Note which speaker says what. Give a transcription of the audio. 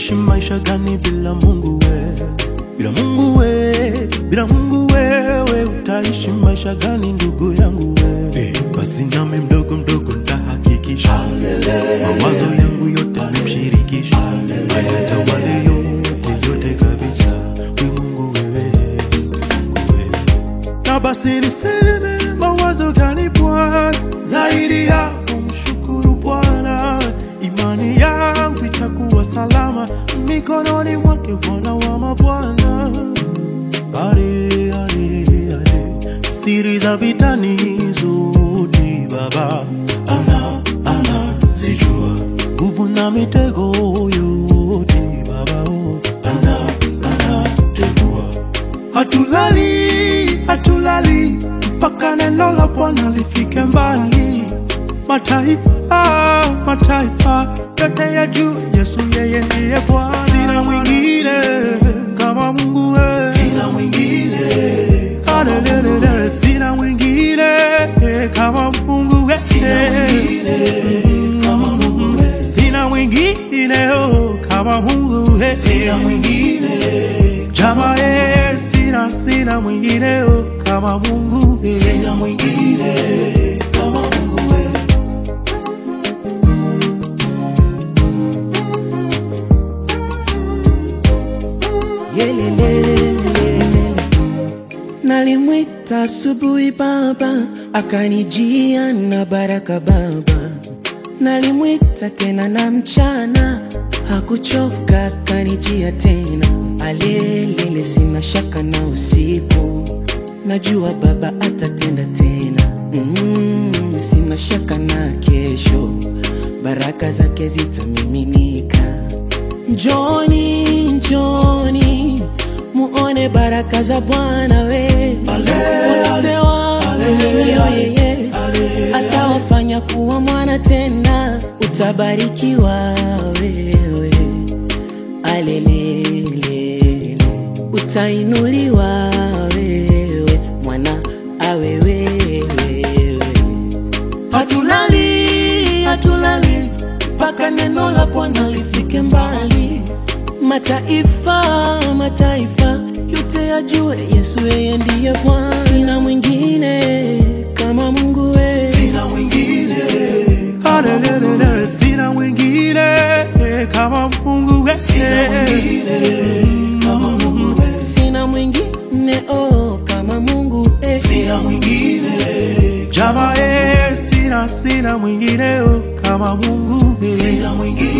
Speaker 1: Utaishi maisha gani bila Mungu we? Bila Mungu we, bila Mungu wewe utaishi maisha gani ndugu yangu we? Eh, basi nami mdogo mdogo ntahakikisha mawazo yangu yote nimshirikisha, ayatawale yote yote kabisa. We Mungu wewe, Mungu wewe na basi niseme mawazo gani Bwana zaidi ya kumshukuru Bwana, imani yangu itakuwa salama mikononi mwake Bwana wa mabwana. Are, are, are. Siri za vitani zote Baba ana ana zijua, nguvu na mitego yote Baba oh, ana ana tegua Hatulali, hatulali mpaka neno la Bwana lifike mbali. Mataifa, mataifa yote ya juu, Yesu yeye ndiye Bwana. Sina mwingine kama Mungu wewe, sina mwingine Hallelujah, sina mwingine kama Mungu wewe, sina mwingine kama Mungu wewe, sina mwingine oh, kama Mungu wewe, sina mwingine Jama eh, sina sina mwingine oh, kama Mungu eh. Sina mwingine kama Mungu eh.
Speaker 2: Yelelelelele. Nalimwita asubuhi baba, akanijia na baraka baba. Nalimwita tena na mchana, hakuchoka, akanijia tena. Alelele, sina shaka na usiku, najua baba atatenda tena. Mm, sina shaka na kesho, baraka zake zitamiminika. Njoni, njoni muone baraka za Bwana we wote waaminio yeye atawafanya kuwa mwana tena, utabarikiwa wewe, alelelele, utainuliwa wewe, mwana awe wewe Hatulali, hatulali mpaka neno la Bwana lifike mbali. Mataifa, mataifa yote yajue Yesu yeye ndiye Bwana. Sina mwingine kama Mungu wewe,
Speaker 1: Sina mwingine Hallelujah, sina mwingine kama Mungu wewe, sina mwingine kama Mungu wewe,
Speaker 2: sina mwingine oh kama Mungu eh.
Speaker 1: sina mwingine Jama eh, sina sina mwingine oh, kama Mungu wewe, sina mwingine